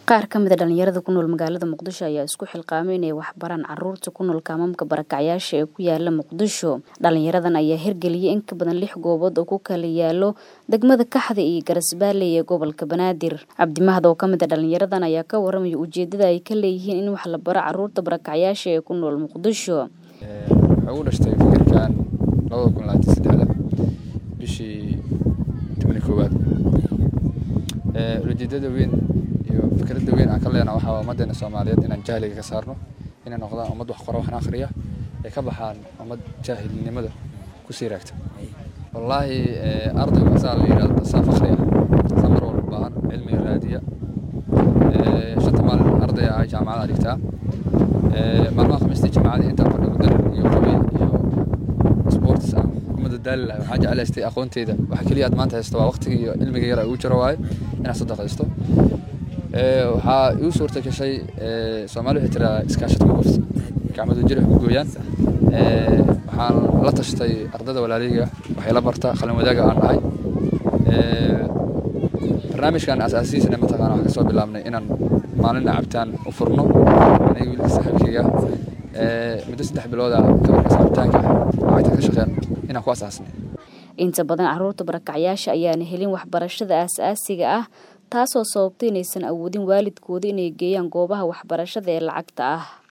Qaar ka mid a dhalinyarada ku nool magaalada Muqdisho ayaa isku xilqaamay inay wax baraan carruurta ku nool kaamamka barakacyaasha ee ku yaala Muqdisho. Dhalinyaradan ayaa hirgeliyay in ka badan lix goobood oo ku kala yaalo degmada Kaxda iyo Garas-Baaley ee gobolka Banaadir. Cabdi Mahad oo ka mid ah dhalinyaradan ayaa ka warramay ujeedada ay ka leeyihiin in wax la baro carruurta barakacyaasha ee ku nool Muqdisho. Waxay ugu dhashtay fikirkan labada kun labaatan saddexda bishii tobani koowaad ujeedada weyn iyo fikradda weyn aan ka leenahay waxaa waa ummaddeena Soomaaliyeed inaan jahliga ka saarno inay noqdaan ummad wax qora waxna akhriya ay ka baxaan ummad jaahilnimada ku sii raagta wallaahi ardaygu asaa la yidhahdo saa fakhri ah saa mar walba baahan cilmiga raadiya shanta maalin arday ah jaamacada dhigtaa maalmaha khamiistii jaamacadii intaan fadhigo darar iyo qabiil iyo sports ah kuma dadaali lahay waxaan jeclaystay aqoonteyda waxa keliya aad maanta haysto waa waqtiga iyo cilmiga yar ugu jiro waaye inaad sadaqaysto waxaa igu suurta gashay soomaali waxay tiraa iskaashad ku gurta gacmadu jir wax ku gooyaan waxaan la tashtay ardada walaalayga waxay la barta qalin wadaaga aan dhahay barnaamijkan asaasiisana mataqaana waxaan kasoo bilaabnay inaan maalin cabitaan u furno aniga wiilka saaxiibkayga muddo saddex bilood ah gabarkaas cabitaanka lacagta ka shaqeen inaan ku asaasnay inta badan carruurta barakacyaasha ayaana helin waxbarashada aasaasiga ah taasoo sababtay inaysan awoodin waalidkooda inay geeyaan goobaha waxbarashada ee lacagta ah